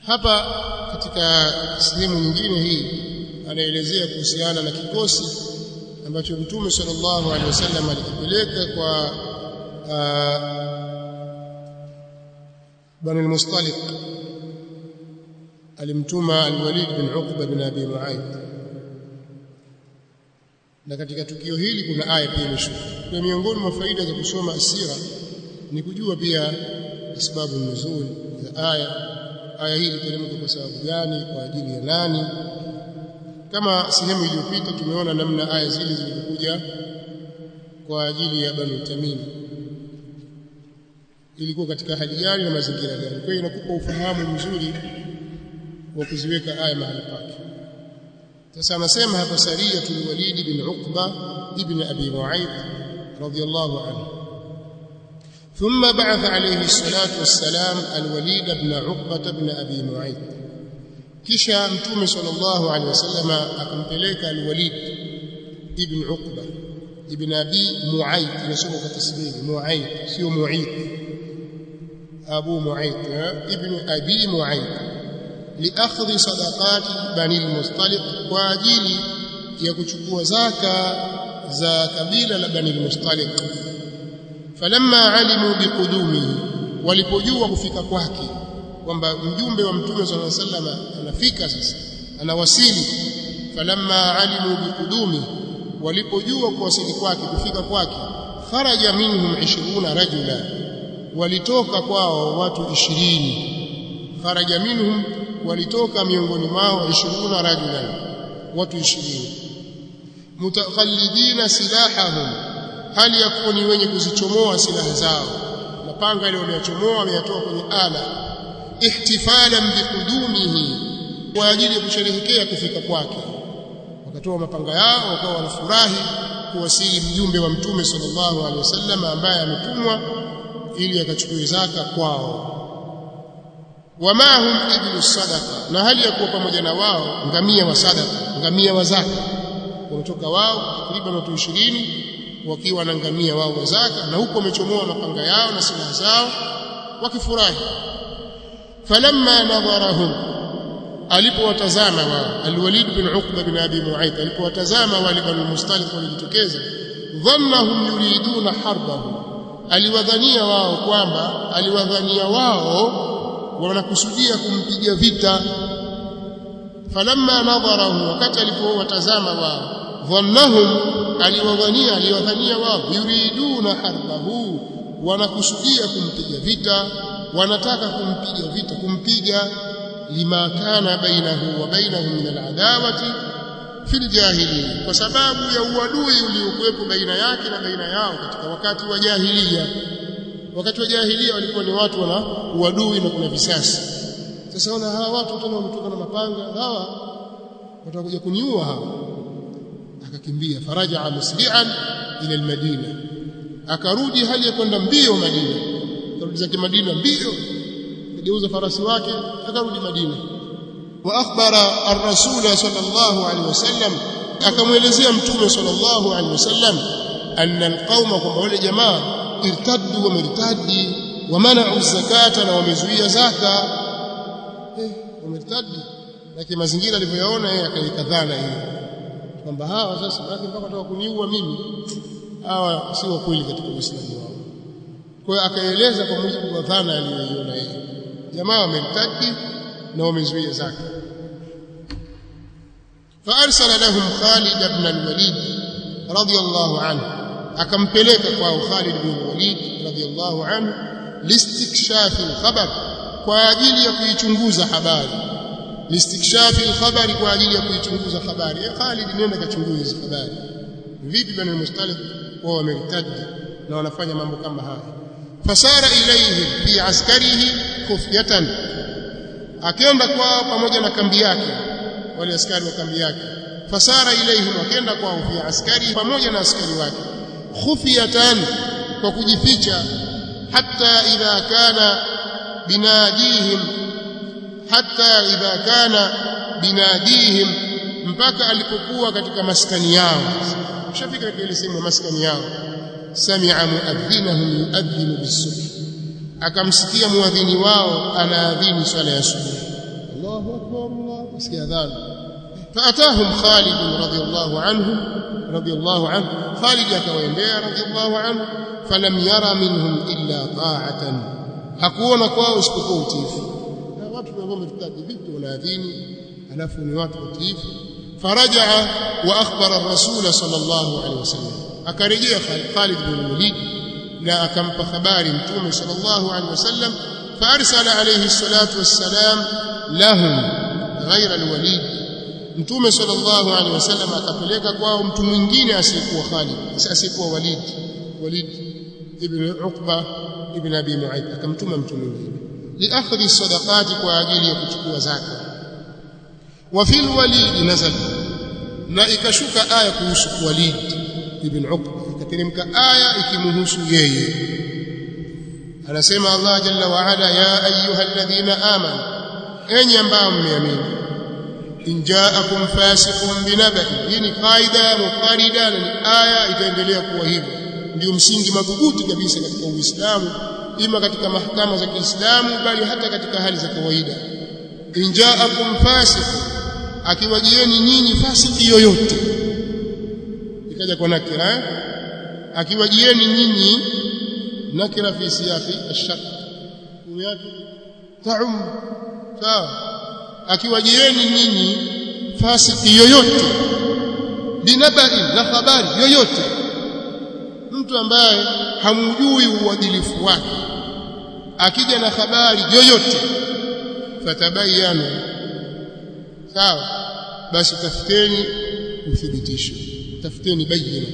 hapa katika sehemu nyingine hii anaelezea kuhusiana na kikosi ambacho Mtume sallallahu alaihi wasallam alikipeleka kwa Bani al-Mustaliq alimtuma al-Walid bin Uqba bin Abi Mu'ayth na katika tukio hili kuna aya pia imeshuka kwa miongoni mwa faida za kusoma asira ni kujua pia sababu nuzul za aya aya hii iliteremka kwa sababu gani kwa ajili ya nani kama sehemu iliyopita tumeona namna aya zile zilikuja kwa ajili ya Banu Tamim ilikuwa katika hali gani na mazingira gani kwa hiyo inakupa ufahamu mzuri wa kuziweka aya mahali pake sasa anasema hapa Sariyatul Walid bin Uqba ibn Abi Mu'ayth radiyallahu anhu ثم بعث عليه الصلاة والسلام الوليد بن عقبة بن أبي معيط kisha mtume sallallahu alaihi wasallam akampeleka alwalid ibn uqba ibn abi muayth inasoma kwa tasbih muayth sio muayth abu muayth ibn abi muayth liakhdhi sadaqati bani almustaliq kwa ajili ya kuchukua zaka za kabila la bani almustaliq falamma alimu biqudumihi walipojua kufika kwake kwamba mjumbe wa mtume sallallahu alaihi wasallam anafika sasa anawasili falamma alimu biqudumi walipojua kuwasili kwake kufika kwake kharaja minhum 20 rajula walitoka kwao watu 20 kharaja minhum walitoka miongoni mwao 20 rajula watu 20 mutakhallidina silahahum hali ya kuwa ni wenye kuzichomoa silaha zao mapanga ile waliochomoa wameyatoa kwenye ala ihtifalan biqudumihi kwa ajili ya kusherehekea kufika kwake wakatoa mapanga yao wakawa wanafurahi kuwasili mjumbe wa mtume sallallahu alaihi wasallam ambaye ametumwa ili akachukue zaka kwao wama hum ibnu sadaqa na hali ya kuwa pamoja na wao ngamia wa sadaqa ngamia wa zaka wametoka wao takriban watu 20 wakiwa na ngamia wao wa zaka na huko wamechomoa mapanga yao na silaha zao wakifurahi falamma nadharahum alipowatazama wao alwalid bin uqba bin abi muayth alipowatazama wale bani mustaliq walijitokeza dhannahum yuriduna harbahu aliwadhania wao kwamba aliwadhania wao wanakusudia kumpiga vita falamma nadharahu wakati alipowatazama wao dhannahum aliwadhania aliwadhania wao yuriduna harbahu wanakusudia kumpiga vita wanataka kumpiga vita kumpiga lima kana bainahu wa bainahum min aladawati fil jahiliya kwa sababu ya uadui uliokuwepo baina yake na baina yao katika wakati wa jahiliya wakati wa jahiliya walikuwa ni watu wana uadui na kuna visasi sasa wana hawa watu tena wametoka na mapanga hawa watakuja kuniua hawa akakimbia faraja musli'an ila almadina akarudi hali ya kwenda mbio Madina akarudi zake Madina mbio akageuza farasi wake akarudi Madina wa akhbara ar-rasul sallallahu alaihi wasallam akamwelezea mtume sallallahu alaihi wasallam anna al-qauma kwamba wale jamaa irtaddu wa mirtaddi wa mana'u zakata na wamezuia zaka eh wamertaddi lakini mazingira alivyoyaona yeye akaikadhana hiyo kwamba hawa sasa mpaka wataka kuniua mimi hawa si wa kweli katika Uislamu wao. Kwa hiyo akaeleza kwa mujibu wa dhana aliyoiona yeye. Jamaa wamertadi na wamezuia zaka. فارسل لهم خالد بن الوليد رضي الله عنه akampeleka kwao Khalid bin Walid radhiyallahu anhu listikshafi al-khabar kwa ajili ya kuichunguza habari listikshafi al-khabari kwa ajili ya kuichunguza habari ya Khalid nenda kachunguze hizo habari vipi bani mustalik wao wamertadi na wanafanya mambo kama haya fasara ilayhi fi askarihi khufyatan akaenda kwao pamoja na kambi yake wale askari wa kambi yake fasara ilayhi wakaenda kwao fi askari pamoja na askari wake khufyatan kwa kujificha hatta idha kana binadihim hatta idha kana binadihim mpaka alipokuwa katika maskani yao shafika katika ile sehemu maskani yao sami'a muadhdhinahum yuadhdhinu bis-subh akamsikia muadhini wao anaadhini swala ya subuhi Allahu akbar Allah usikia adhan فأتاهم خالد رضي الله عنه رضي الله عنه خالد akawaendea رضي الله عنه فلم يرى منهم إلا طاعة hakuona kwao isipokuwa utiifu na watu ambao wametutaji vipi wanaadhini alafu ni watu watiifu فرجع واخبر الرسول صلى الله عليه وسلم akarejea Khalid bin Walid na akampa habari mtume sallallahu alaihi wasallam فارسل عليه الصلاه والسلام لهم غير الوليد mtume sallallahu alaihi wasallam akapeleka kwao mtu mwingine asiyekuwa Khalid asiyekuwa Walid Walid ibn Uqba ibn Abi Mu'ayth akamtuma mtu mwingine liakhdhi sadaqati kwa ajili ya kuchukua zaka wa fil walid nazal na ikashuka aya kuhusu Walid ibn Uqba ikateremka aya ikimhusu yeye anasema Allah jalla wa ala ya ayyuhalladhina amanu enyi ambao mmeamini in ja'akum fasiqun binaba'in hii ni kaida muqarida na ni aya itaendelea kuwa hivyo ndio msingi madhubuti kabisa katika Uislamu ima katika mahakama za Kiislamu bali hata katika hali za kawaida in ja'akum fasiqun akiwajieni nyinyi fasiki yoyote ikaja kwa nakira eh? akiwajieni nyinyi nakira fi siyaqi ash-shart yake ta'um sawa akiwajieni nyinyi fasiki yoyote binabai na habari yoyote mtu ambaye hamjui uadilifu wake akija na habari yoyote fatabayanu sawa basi tafuteni uthibitisho tafuteni bayina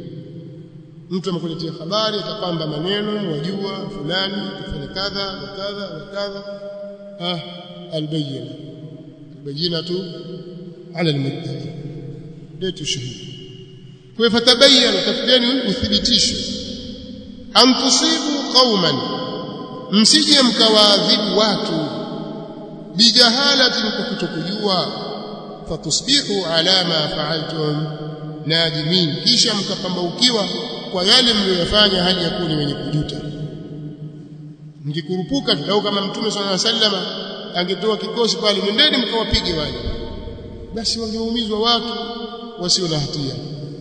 mtu amekuletea habari atapamba maneno wajua fulani kufanya kadha wa kadha wa kadha ah albayina albayinatu ala almuttaqi letu shahidi kwa fatabayana tafuteni uthibitisho am tusibu qauman msije mkawaadhibu watu bijahalatin kwa kutokujua fatusbihu ala ma fa'altum nadimin kisha mkapambaukiwa kwa yale mliyofanya hali ya kuwa ni wenye kujuta mkikurupuka au kama mtume sallallahu alaihi wasallam angetoa kikosi pale nendeni mkawapige wale basi wangeumizwa watu wasio na hatia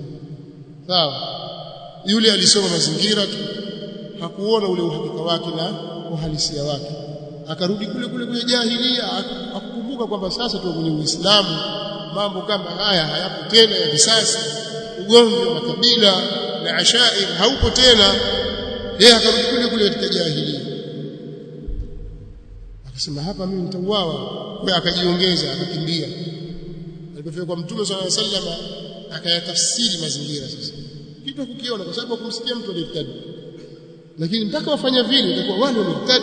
sawa yule alisoma mazingira tu hakuona ule uhakika wake na uhalisia wake akarudi kule kule kwenye jahilia akukumbuka kwamba sasa tuko kwenye Uislamu mambo kama haya hayapo tena ya visasi ugomvi wa makabila na ashair haupo tena yeye akarudi kule kule katika jahilia akasema hapa mimi nitauawa kwa akajiongeza akakimbia alipofika kwa mtume swalla sallam akayatafsiri mazingira sasa kitu kukiona kwa sababu kumsikia mtu aliyetadi lakini mpaka wafanya vile itakuwa wale wametadi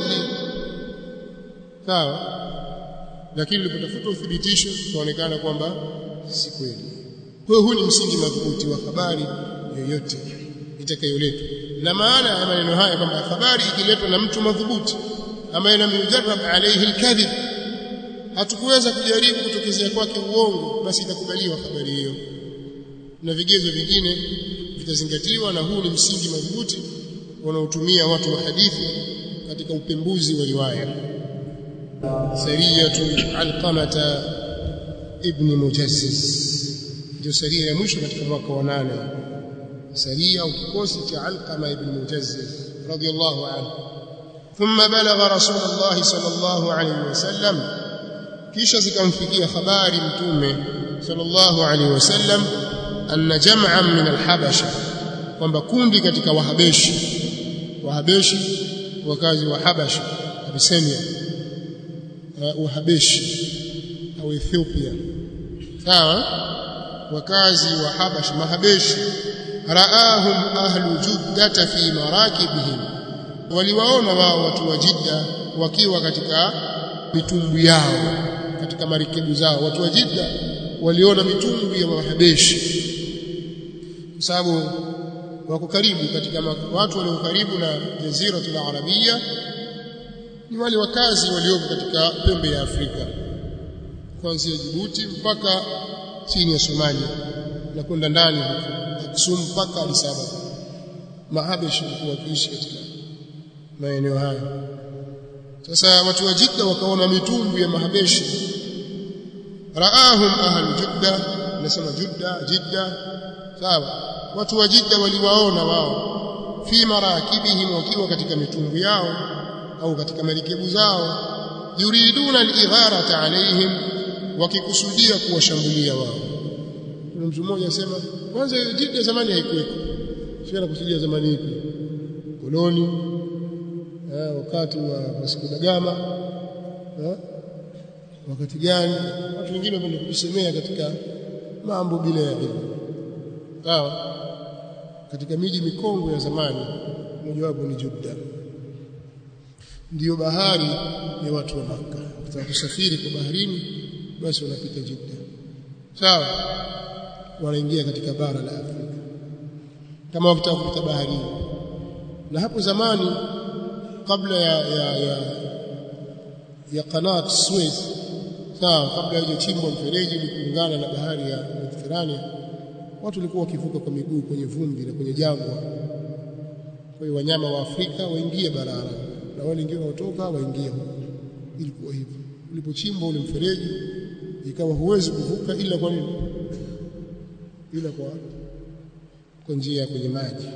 sawa lakini ulipotafuta uthibitisho ikaonekana kwamba si kweli kwa hiyo huu ni msingi madhubuti wa habari yoyote itakayoletwa na maana ya maneno haya kwamba habari ikiletwa na mtu madhubuti ambaye lam yujarrab alayhi alkadhib hatukuweza kujaribu kutokezea kwake uongo basi itakubaliwa habari hiyo na vigezo vingine vitazingatiwa na huu ni msingi madhubuti wanaotumia watu wa hadithi katika upembuzi wa riwaya sariyatu alqamata ibn mujassis ndio saria ya mwisho katika mwaka wa nane saria au kikosi cha alqama ibn mujassis radiyallahu anhu ثم بلغ رسول الله صلى الله عليه وسلم kisha zikamfikia habari mtume sallallahu alaihi wasallam anna jam'an min alhabasha kwamba kundi katika wahabeshi wahabeshi wakazi wa habasha Abyssinia wahabeshi au Ethiopia sawa wakazi wa habash mahabeshi raahum ahlu juddata fi marakibihim waliwaona wao watu wa Jidda wakiwa katika mitumbwi yao katika marikebu zao watu wa Jidda waliona mitumbwi ya Wahabeshi kwa sababu wako karibu katika watu walio karibu na jaziratul arabia ni wale wakazi walioko katika pembe ya Afrika kuanzia Djibouti mpaka chini ya Somalia na kwenda ndani Aksum mpaka Addis Ababa Mahabeshi walikuwa wakiishi katika maeneo hayo sasa watu wa Jidda wakaona mitumbu ya Mahabeshi raahum ahlu jidda nasema jidda jidda sawa watu wa jidda waliwaona wao fi marakibihim wakiwa katika mitumbu yao au katika marikebu zao yuriduna al-igharata alaihim wakikusudia kuwashambulia wao kuna mtu mmoja asema kwanza jidda zamani haikuwepo sio anakusudia zamani ipi koloni eh, wakati wa Vasco da Gama eh, wakati gani watu wengine wapenda kujisemea katika mambo bila ya elimu sawa katika miji mikongwe ya zamani mojawapo ni Judda ndiyo bahari ya watu wa Makka kutaka kusafiri kwa baharini basi wanapita Jidda sawa wanaingia katika bara la Afrika kama wakitaka kupita baharini na hapo zamani kabla ya ya ya, ya kanat Suez sawa kabla haijachimbwa mfereji ili kuungana na bahari ya Mediterania watu walikuwa wakivuka kwa miguu kwenye vumbi na kwenye jangwa kwa hiyo wanyama wa Afrika waingie barara na wale wengine wanaotoka waingie huko ilikuwa hivyo ulipochimbwa ule mfereji ikawa huwezi kuvuka ila kwa nini ila kwa kwa njia ya kwenye maji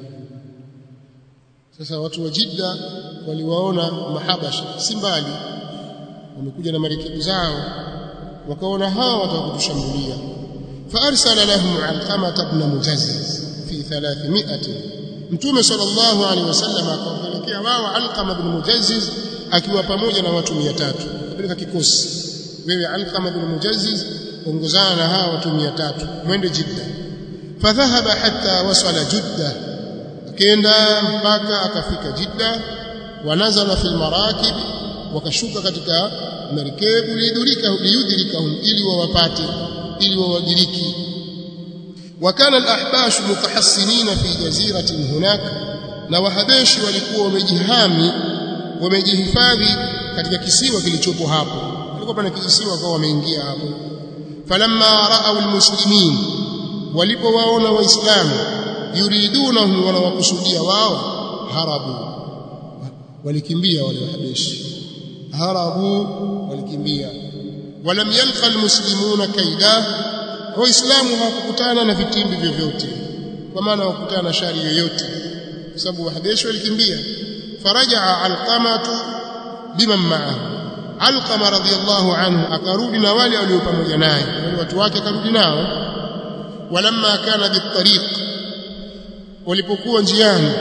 sasa watu wa Jidda waliwaona mahabasha si mbali wamekuja na marikebu zao wakaona hawa watakutushambulia فارسل لهم علقمه بن مجزز في 300 mtume sallallahu alaihi wasallam akawapelekea wao alqama ibn mujazziz akiwa pamoja na watu 300 peleka kikosi wewe alqama ibn mujazziz ongozana na hawa watu 300 mwende jidda fadhahaba hatta wasala jidda akaenda mpaka akafika jidda wanazala fil marakib wakashuka katika marikebu liyudrika liyudrikahum ili wawapate ili wawadiriki wakana al-ahbash mutahassinina fi jaziratin hunak na wahabeshi walikuwa wamejihami wamejihifadhi katika kisiwa kilichopo hapo walikuwa pana kisiwa kwa wameingia hapo falamma ra'aw al-muslimin walipowaona waislamu yuridunahum wanawakusudia wao harabu walikimbia wale wahabeshi harabu walikimbia walam yalqa almuslimuna kaida waislamu hawakukutana na vitimbi vyovyote kwa maana hawakutana na shari yoyote kwa sababu wahabeshi walikimbia farajaa alqamatu biman ma'ahu alqama radiyallahu anhu akarudi na wale walio pamoja naye wale watu wake akarudi nao walamma kana bitariq walipokuwa njiani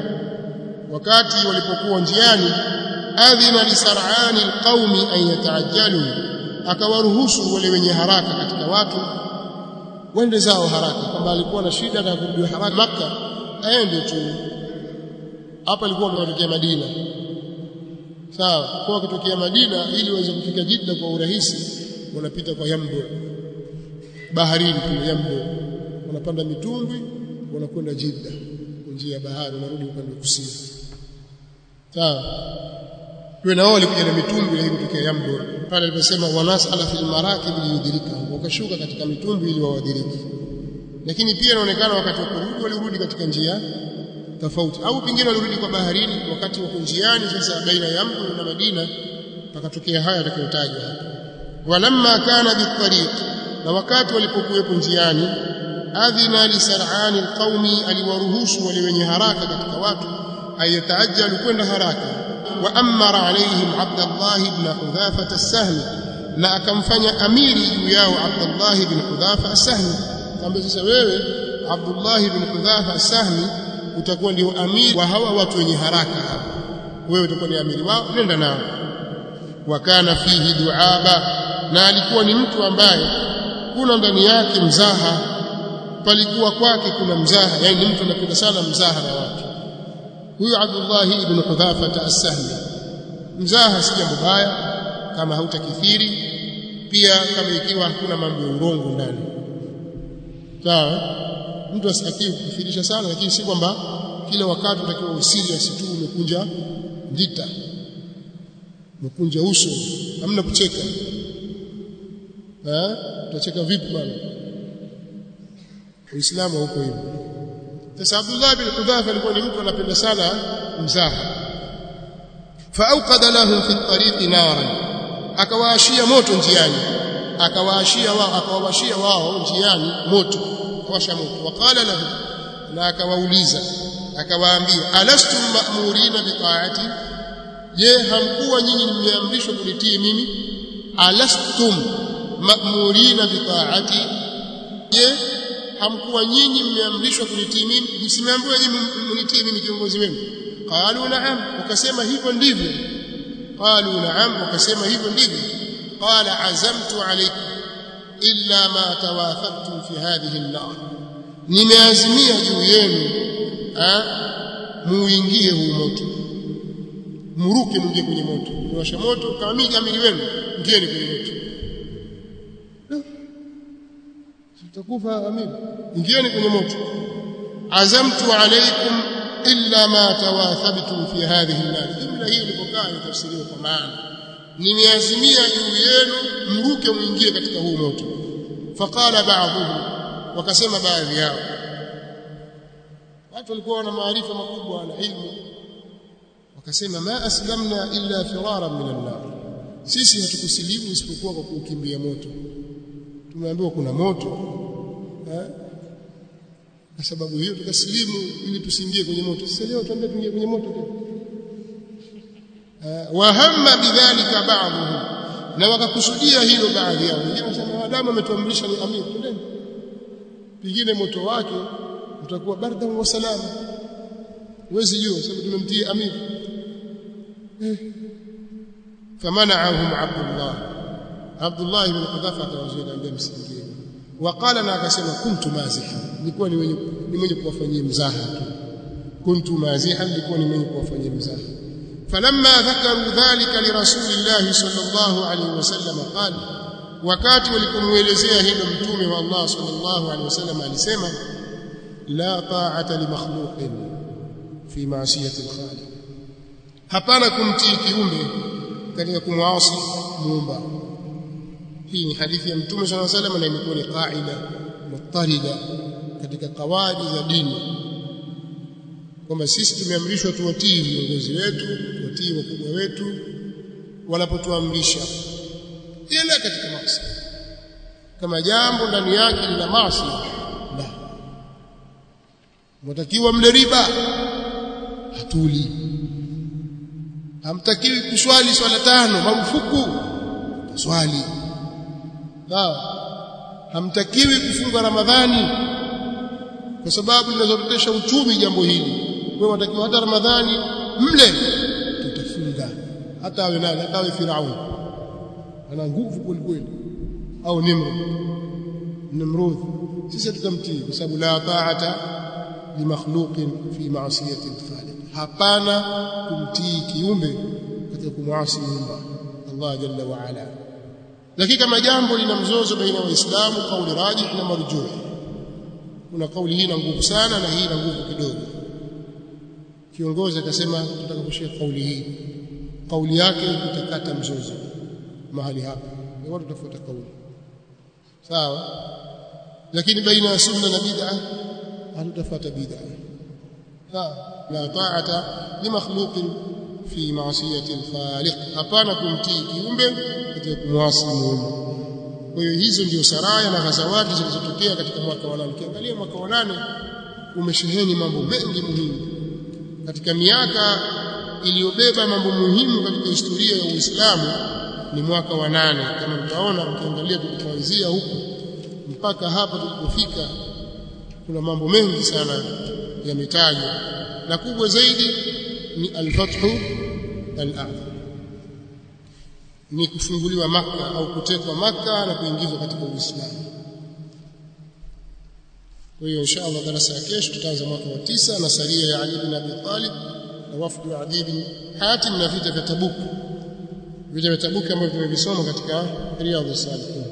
wakati walipokuwa njiani adhina lisar'ani alqaumi an yataajjalu akawaruhusu wale wenye haraka katika watu wende zao haraka kwamba alikuwa na shida na kurudi haraka maka aende tu hapa alikuwa ametokea Madina sawa kwa akitokea Madina ili waweze kufika Jidda kwa urahisi wanapita kwa Yambo baharini kwa Yambo wanapanda mitumbwi wanakwenda Jidda kwa njia ya bahari wanarudi upande wa kusini sawa kwa na wao walikuja na mitumbwi ili kutokea Yambo pale aliposema wanasala fil marakib liyudrika wakashuka katika mitumbwi ili wawadiriki lakini pia inaonekana wakati wa kurudi walirudi katika njia tofauti au pengine walirudi kwa baharini wakati wako njiani sasa baina ya Yambo na Madina pakatokea haya yatakayotajwa hapa walamma kana bitariq na wakati walipokuwepo njiani adhina li sar'ani alqaumi aliwaruhusu wale wenye haraka katika watu ayataajalu kwenda haraka wa amara alaihim Abdullah ibn Hudhafa as-Sahmi na akamfanya amiri juu yao Abdullah ibn Hudhafa as-Sahmi kwamba sasa wewe Abdullah ibn Hudhafa as-Sahmi utakuwa ndio amiri wa hawa watu wenye haraka hapa wewe utakuwa ni amiri wao nenda nao wakana fihi duaba na alikuwa ni mtu ambaye kuna ndani yake mzaha palikuwa kwake kuna mzaha yani mtu anapenda sana mzaha na watu huyu Abdullah ibn Hudhafa as-Sahmi mzaha si jambo baya kama hautakithiri pia kama ikiwa hakuna mambo ya urongo ndani sawa mtu asitakiwe kukithirisha sana lakini si kwamba kila wakati utakiwa usirious tu umekunja ndita umekunja uso hamna kucheka eh utacheka vipi bwana Uislamu huko hivyo sasa Abdullah bin Hudhafa alikuwa ni mtu anapenda sana mzaha فاوقد لهم في الطريق نارا akawaashia moto njiani akawaashia wao akawawashia wao njiani moto akawasha moto waqala lahu na akawauliza akawaambia alastum ma'murina biqaati je hamkuwa nyinyi mmeamrishwa kunitii mimi alastum ma'murina biqaati je hamkuwa nyinyi mmeamrishwa kunitii mimi msimeambiwa nyinyi mnitii mimi kiongozi wenu qalu na'am wakasema hivyo ndivyo qalu na'am wakasema hivyo ndivyo qala azamtu alaykum illa ma tawathaqtum fi hadhihi an-nar nimeazimia juu yenu muingie huu moto muruke mwingie kwenye moto niwasha moto kama mimi amiri wenu ingieni kwenye moto tutakufa amiri ingieni kwenye moto azamtu alaykum illa ma tawathabtum fi hadhihi an-nar jumla hii ilipokaa inatafsiriwa kwa maana nimeazimia juu yenu mruke mwingie katika huu moto faqala ba'dhum wakasema baadhi yao watu walikuwa wana maarifa makubwa na ilmu wakasema ma aslamna illa firaran min an-nar sisi hatukusilimu isipokuwa kwa kukimbia moto tumeambiwa kuna moto eh kwa sababu hiyo tukasilimu ili tusiingie kwenye moto sasa leo tuambie tuingie kwenye moto tena wa hamma bidhalika ba'dhum na wakakusudia hilo baadhi yao wengine wanasema Adamu ametuamrisha ni amir twendeni pengine moto wake utakuwa barda wa salama huwezi jua sababu tumemtia amir eh. famana'ahum Abdullah Abdullah ibn Qudhafa akawazuia ambia msingie waqala na akasema kuntu maziha nilikuwa ni mwenye ni mwenye kuwafanyia mzaha tu kuntu maziha nilikuwa ni mwenye kuwafanyia mzaha فلما ذكروا ذلك لرسول الله صلى الله عليه وسلم قال wakati walipomuelezea hilo mtume wa Allah sallallahu alaihi wasallam alisema la ta'ata li makhluqin fi ma'siyati al-khaliq hapana kumtii kiumbe katika kumwasi muumba hii ni hadithi ya mtume sallallahu alaihi wasallam na imekuwa ni qaida mutarida katika kawaidi za dini kwamba sisi tumeamrishwa tuwatii viongozi wetu tuwatii wakubwa wetu wanapotuamrisha ila katika maasi kama jambo ndani yake lina maasi la mtakiwa mle riba hatuli hamtakiwi kuswali swala tano marufuku swali sawa hamtakiwi kufunga ramadhani kwa sababu linazorotesha uchumi jambo hili wewe unatakiwa hata ramadhani mle tutafunga hata awe nani hata awe firauni ana nguvu kweli kweli au nimrud nimrud sisi tutamtii kwa sababu la ta'ata li makhluqin fi ma'siyati al-khaliq hapana kumtii kiumbe katika kumwasi muumba Allah jalla wa ala lakini kama jambo lina mzozo baina waislamu kauli rajih na marjuh kuna kauli hii na nguvu sana na hii na nguvu kidogo kiongozi akasema tutaka kushika kauli hii kauli yake itakata mzozo mahali hapa ni watu tafuta kauli sawa lakini baina ya sunna na bid'a hatutafuata bid'a sawa la ta'ata li makhluqin fi ma'siyati al-khaliq hapana kumtii kiumbe katika kumwasi muumba kwa hiyo hizo ndio saraya na ghazawati zilizotokea katika mwaka wa nane ukiangalia mwaka wa nane umesheheni mambo mengi muhimu katika miaka iliyobeba mambo muhimu katika historia ya Uislamu ni mwaka wa nane kama mtaona mkiangalia tulipoanzia huko mpaka hapa tulipofika kuna mambo mengi sana yametajwa na kubwa zaidi ni al-fathu al-a'zam ni kufunguliwa maka au kutekwa maka na kuingizwa katika Uislamu kwa hiyo inshallah darasa ya kesho tutaanza mwaka wa tisa na saria ya Ali bin Abi Talib na wafdu wa Adi bin Hatim na vita vya Tabuk vita vya Tabuk ambavyo tumevisoma katika Riyadhus Salihin